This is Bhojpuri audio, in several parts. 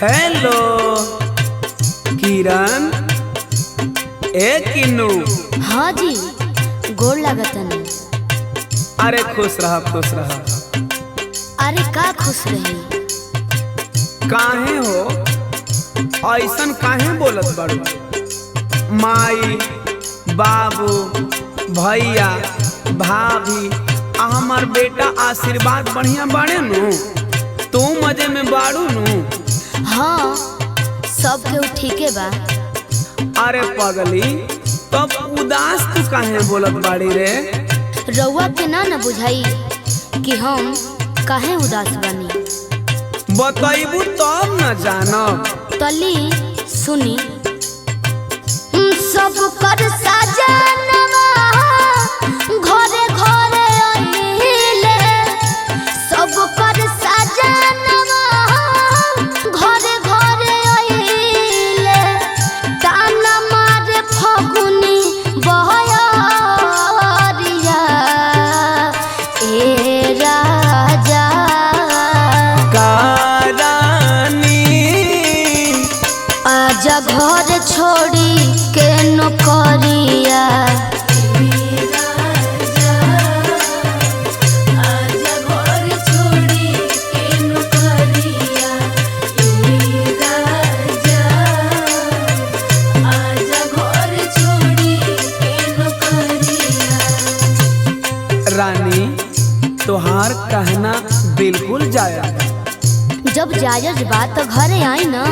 हेलो किरण ए किन्नू हाँ जी गोड़ लागतन अरे खुश रहा खुश रहा अरे का खुश रही काहे हो ऐसन काहे बोलत बाड़ू माई बाबू भैया भाभी आ हमार बेटा आशीर्वाद बढ़िया बाड़े नु तू मजे में बाड़ू नु हाँ सब केहू ठीके बा अरे पगली तब उदास तू काहे बोलत बाड़ी रे रउआ के ना न बुझाई कि हम काहे उदास बनी बतैबू तब न जानब तली सुनी सब कर सजनवा घरे घरे अइले सब कर सजनवा घरे घरे अइले ताना मारे फगुनी बहयरिया ए राजा कारणी आजा घर छोड़ी के नौकरिया रानी तोहार कहना बिल्कुल जाया जब जायज बात तो घरे आई ना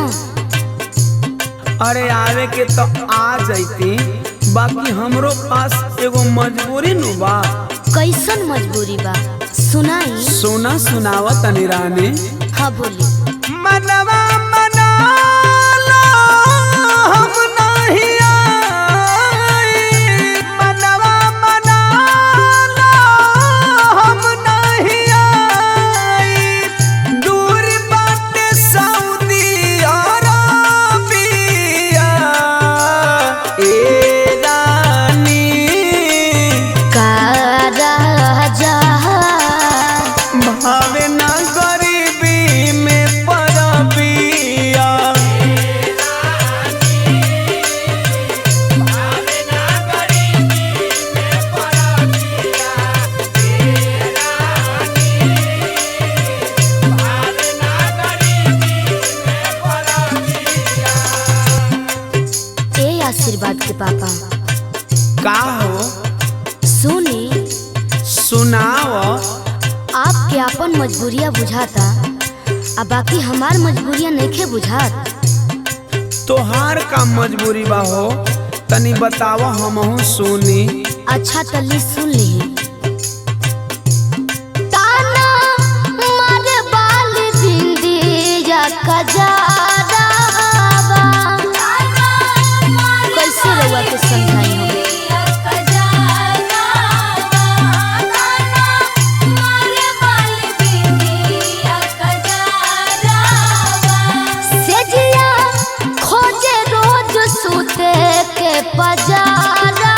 अरे आवे के तो आ जैती बाकी हमरो पास एगो मजबूरी नु बा कैसन मजबूरी बा सुनाई सुना सुनावा तनी रानी हाँ बोली मनवा मना लो, हम नहीं आई। मनवा मना लो, हम नहीं आई। दूर बाटे सऊदी अरबिया। ए रानी का राजा भावे ना गरीबी में परबिया ए आशीर्वाद के पापा का हो सुनी सुनाओ आपके आपन मजबूरिया बुझाता आ बाकी हमार मजबूरिया नइखे बुझात तोहार का मजबूरी बा हो तनी बताव हमहू सुनी अच्छा तल्ली सुन ली ताना मारे बाल बिंदिया कजारा कैसे रउआ के समझाई हम सेजिया खोजे रोज सूते के पजारा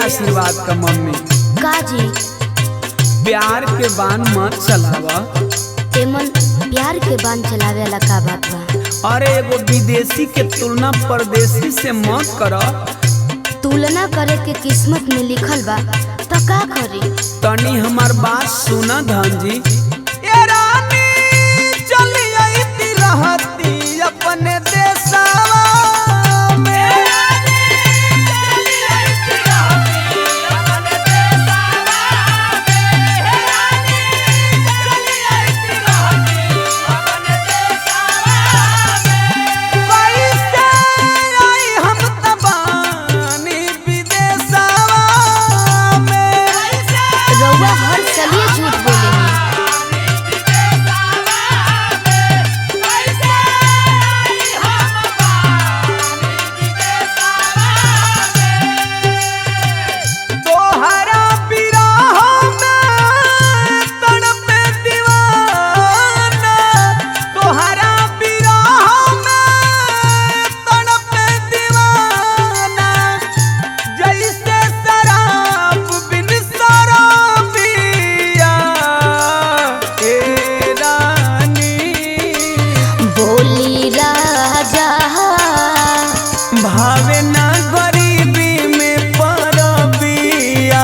आशीर्वाद का मम्मी का जी प्यार के बान मत चलावा एमन प्यार के बांध चलावे वाला का बात बा अरे एगो विदेशी के तुलना परदेसी से मत कर तुलना करे के किस्मत में लिखल बा तो का करी तनी हमार बात सुना धन जी ए रानी चली आईती रहती अपने देशवा में कैसे आई हम तबानी विदेशवा में रउआ हर सलिए झूठ बोले तोहरा बिरह में तड़पे दीवाना तोहरा बिरह में तड़पे दीवाना जैसे शराब बिन शराबिया ए रानी बोली राजा भावे ना गरीबी में परबिया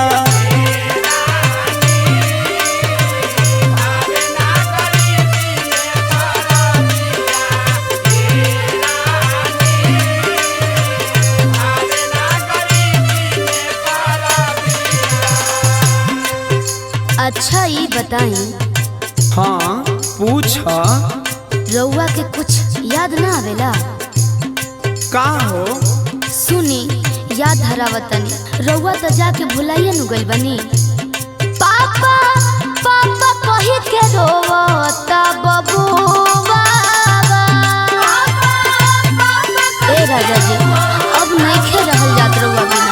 अच्छा ये बताई हाँ पूछ रउआ के कुछ याद ना आवेला का हो सुनी याद धरावतनी रउआ तो जाके भुलाइए नु गइल बनी पापा पापा कही के रोवता बबुआ ए राजा जी अब नइखे रहल जात रउआ बिना